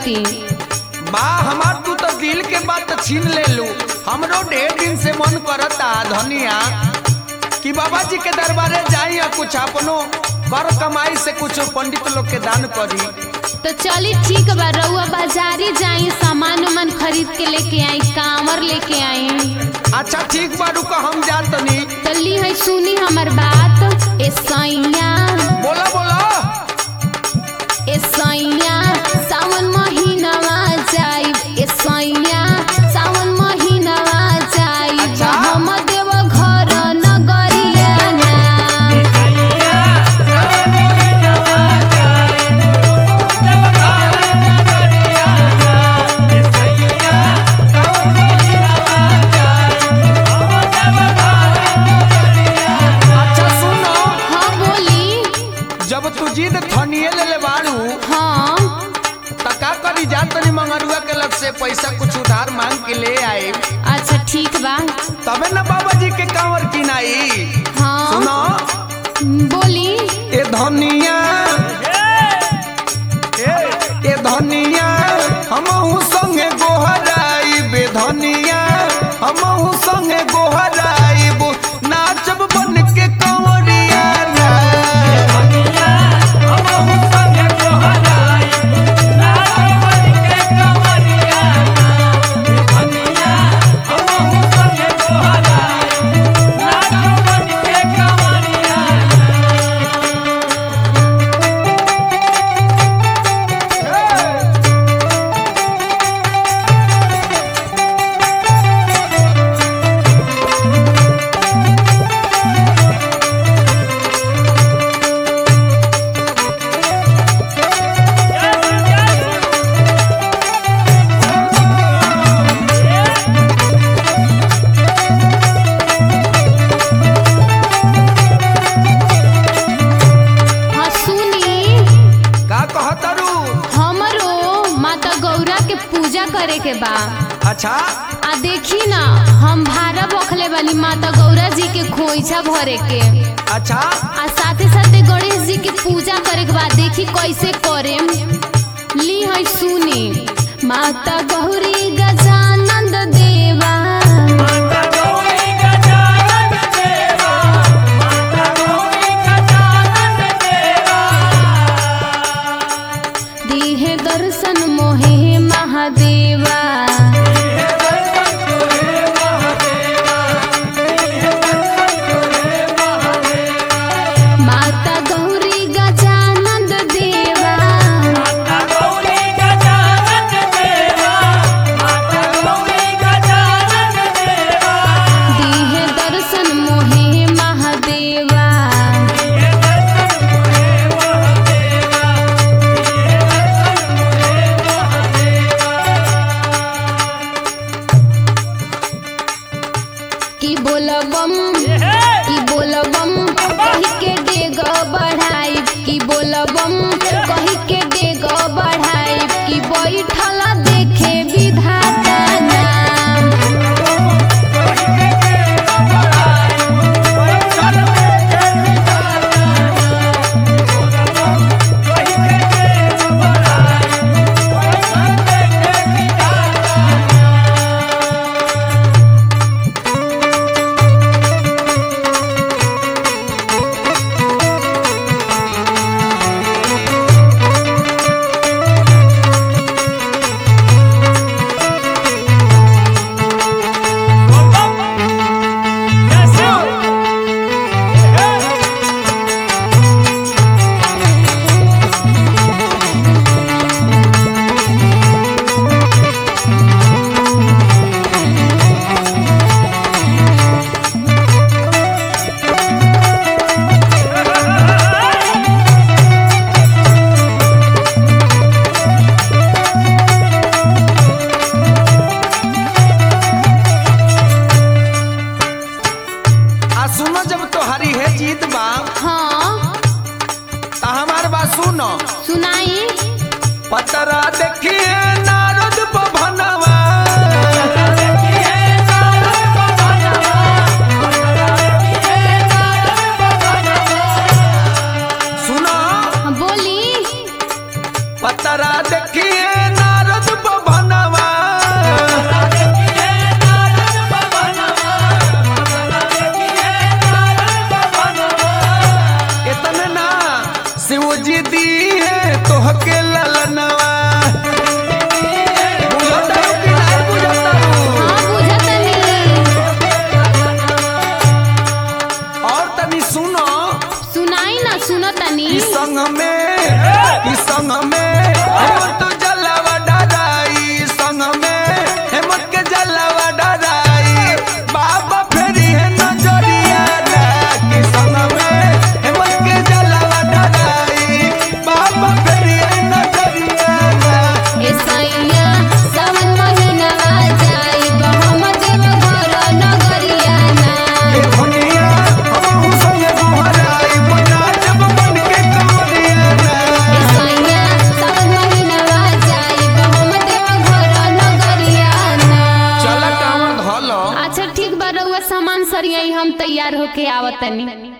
खरीदती बा हमार तू तो दिल के बात छीन ले लू हमरो ढेर दिन से मन करता धनिया कि बाबा जी के दरबारे जाई और कुछ अपनो कर कमाई से कुछ पंडित लोग के दान करी तो चली ठीक बा रउआ बाजारी जाई सामान उमान खरीद के लेके आई कांवर लेके आई अच्छा ठीक बा रुको हम जात तनी तो ली है सुनी हमर बात ए सैया बोला बोला ए सैया सावन महीनावा जाई ए सैया सावन महीनावा जाई अच्छा। हम देव घर नगरिया ना अच्छा सुनो हाँ बोली जब तू जिद थनिए ले ले बाड़ू हाँ त का करी जात तनी मंगरुआ के लग से पैसा कुछ उधार मांग के ले आए अच्छा ठीक बा तबे न बाबा जी के कांवर किनाई हाँ सुनो बोली ए धनिया ए धनिया हमहू संगे गोहराई बे धनिया हमहू संगे गोहराई नाचब बन के कंवरिया हाँ सुनी का कहतरू हमरो माता गौरा के पूजा करे के बा अच्छा आ देखी ना हम भारा बखले वाली माता गौरा जी के खोइछा भरे के अच्छा आ साथे साथे गणेश जी के पूजा करे के बाद देखी कैसे करे ली है सुनी माता गौरी गजानंद देवा दीहे दर्शन मोहे महादेवा माता गौरी गजानंद देवा दीहे दर्शन मोहे महादेवा की बोलबम की बोलबम कही के डेग बढ़ाई की बोलबम कही के डेग बढ़ाई की बैठल देखे विधाता नाम आ सुनो जब तोहारी है जीत बा हाँ त हमार बात सुनो सुनाई पतरा देखिए नारद भवनवा सुनो हाँ, बोली पतरा देखिए नारद जी दी है तोहके ललनवा बुझता हूँ कि नहीं बुझता हूँ? हाँ बुझतनी और तनी सुनो सुनाई ना सुनतनी ई संग में ई संग में हेमंत जलवा डराई संग में हेमंत के जलवा डराई बाबा फेरी है नजरिया ना कि संग में हेमंत के जलवा डराई बाबा फेरी है नजरिया ना ए सैया सावन महीना आ जाई हम देव घर नगरिया ना ए दुनिया हम संग गोहराई बना जब बन के कमरिया ना ए सैया सावन महीना आ जाई हम देव घर नगरिया ना चल कामन धलो अच्छा ठीक बा रउआ सामान सरियाई हम तैयार होके आवतनी